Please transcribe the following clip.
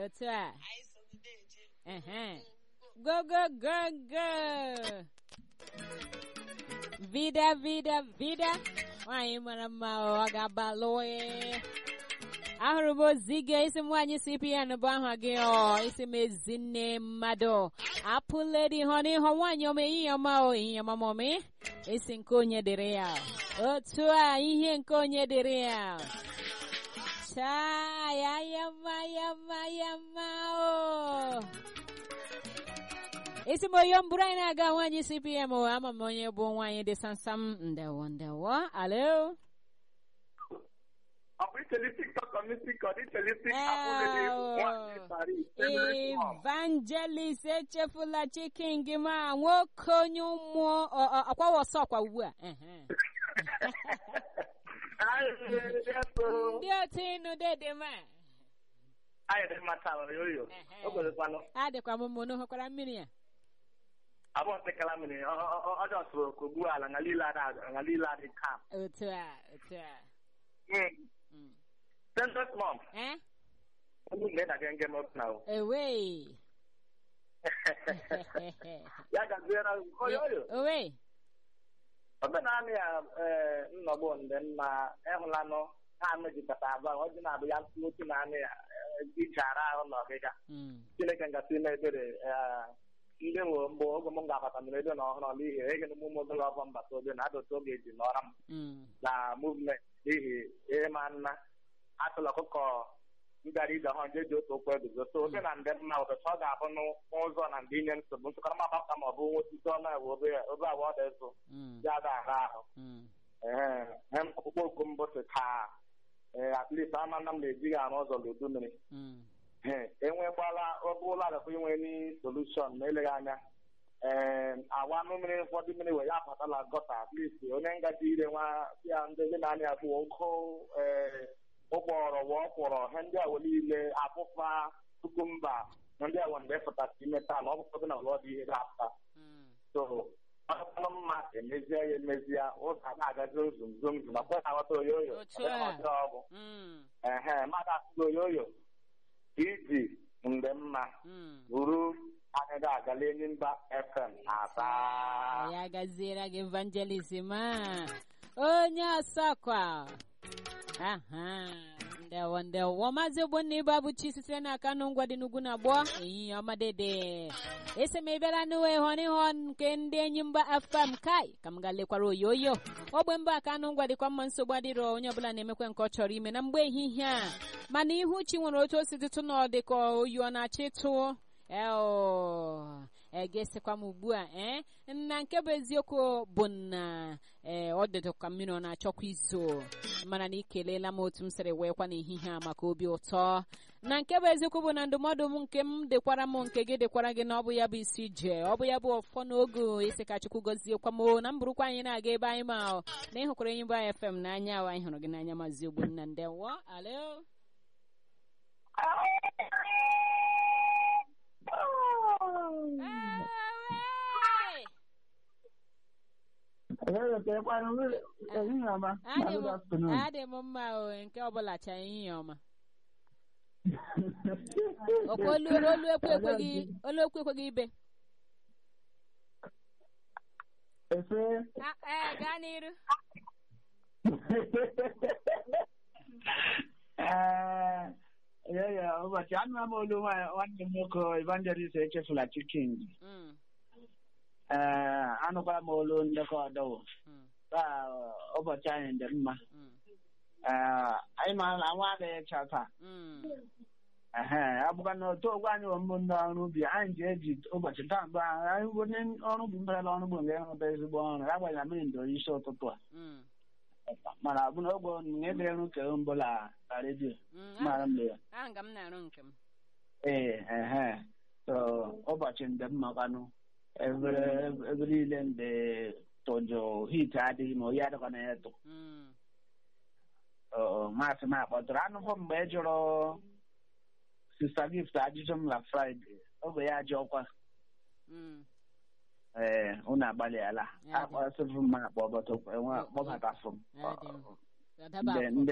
otu a anyị so gị na-eje ehe go go go go vida vida vida nwaanyị mara mma ọ ga-abalụ ahụrụ m ozi gị isi m nwaanyị cpn bụ aha gị ọ isi m ezinne mmadụ apụledi họ n'ihu nwaanyị ọma ehihie ọma o ehihie ọma mọmị isi nke onye dịrị ya otu a ihe nke onye dịrị ya chaa ya yama yama yama o isi m oyo mbụrụ anyị na-aga nwaanyị cpm o ama m onye bụ nwaanyị dị samsam ndewo ndewo alo ọ bụ ichelisik kọmitik ọ dị ichelisik abụghị nwaanyị Paris evangelist echefula chikin gị ma nwoke onye ụmụ ọkwawa ọsọ ọkwa ugbu a ehe. ndị otu ịnụ dede ma anyị dị mma taa oyoyo o kwerekwanụ adịkwa m mụ n'hụkwara mmiri a abụọ sekala mmiri ọjọọ sụrụ ka ogbu ala nga niile adị kam otu a otu a Mm. sensus mom eh ndị mgbe na genge m na o ewei ya gaziere oyoyo owe omenala ya ee nnọgbu ndị mma ịhụlanụ ha mejikọta abụọ ọ dị na-abụ ya tụ otu naanị ya ichara ahụ na ọgịga Mm. chineke ngasị ime ebere ee, ndị nwe mgbe oge m ga-abata mere ebe na ọhụrụ n'ihi ege na ụmụ obere ọbọ mbata obe na adụtụ oge eji nọrọ m Mm. na muvment n'ihi ịma nna atụla ọkụkọ ngara ije ọhụrụ nje ji otu okwu eguzo so oge na ndị mma ụtụtụ ọ ga-abụ n'ụzọ na ndị inye nsogbu nsụkọrọ m agbapụta ma ọ bụ nwetite ọnụ ewe obe obe abụọ dị ịzụ Mm. ya ada ara ahụ Mm. ee hem ọkpụkpọ oku mbọsị taa ee at least ama nna m na-ejighị arụ ụzọ n'udu mmiri Mm. ee enwegbala obe ụlọ agakwa inwe ni solushon ma eleghị anya ee awa anụ mmiri ụfọdụ mmiri wee ya apụtala gọta at least onye ngaji ire nwa ya ndị ndị na-anya abụ ogo ee ụgbọrọ wee ọkwụrọ ihe ndị awo niile afụfa kukumba na ndị awo mgbe fụtara ime taa na ọ bụkwa na ụlọ dị ihe ga-apụta Mm. so ọkpọrọ mma emezie ya emezie ụzọ a na-agazi zum zum zum akwa na-aghọta oyoyo Otu a. ọdịghị ọgwụ Mm. ehe mmadụ asụgo oyoyo iji mgbe mma Mm. buru anyị ga-agala enyi mba fm aba ya gaziere gị evangelist ma onye ọsọkwa aha ndewo ndewo maazị ogbonna ịba bụ chi sitere n'aka nụ ngwa dị n'ugwu na agbọ ehihie ọma dede esi m ịbịara n'uwe ịhọn ịhọn nke ndị enyi mba afam kai ka m ga lekwara oyoyo ogbe mba aka anụ ngwa dịkwa mma nsogbu adịrọ onye ọbụla na-emekwe nke ọ chọrọ ime na mgbe ehihie a mana ihu chi nwere otu o si dịtụ na ọ dịka oyi ọ na-achọ ịtụ eo egesikwa m ugbu a ee na nke bụ eziokwu bụ na ee ọ dịdị ka mmiri ọ na-achọkwa izo mana na ikelela m otu m siri wee kwa n'ehihie a maka obi ụtọ na nke bụ eziokwu bụ na ndụmọdụ m nke m dịkwara m nke gị dịkwara gị na ọ bụ ya bụ isi ije ọ bụ ya bụ ọfọ n'oge isi ka chukwu gọziekwa m o, na mburukwa anyị na-aga ebe anyị ma o, na ịhụkwara enyi bụ anyị fm n'anya ahụ anyị hụrụ gị n'anya mazi ogbonna ndewo alo Ewe! Adị m adị m mma o nke ọbụla cha ehihie ọma ọkwa olu olu ekwe ekweghị olu ekwe ekweghị ibe Efe Ah, eh, gaa n'iru ya ya ụbọchị anụla m olu nwa- nwanne m nwoke evangelist echefula chikin Mm, ee anụkwara m olu ndekọ ọdọwụ mm, taa ụbọchị anyị dị mma mm, ee anyị ma na nwa adịghị ịcha taa mm. ehe abụkwa na otu ogwe anyị bụ mbụ ndị ọrụ ubi anyị ji eji ụbọchị taa mgbe ahụ anyị bụ ndị ọrụ ubi mberela ọrụ ugbo nke ịhụta ezigbo ọrụ agbanyeghị na mmiri ndoro isi ụtụtụ a Mm, mana ọ bụ na ogbe na ebe eru nke mbụ la la redio mm. mara mgbe ya Ah, nga m na-arụ nke m ee ehe so ụbọchị ndị mma kwanụ ebe ebe niile ndị tụjụ hit adịghị ma oyi adịkwa na ya tụ Mm, maasị m akpọtụrụ anụfọ mgbe ị jụrụ sista gift ajụjụ m na fraịde oge ya ajụ ọkwa mm. ee unu agbalịala Ya dị. akpọsịfụ m akpọ bọtụ kpọbatafụ m Ya dị. Ọ daba ndị afọ. ndị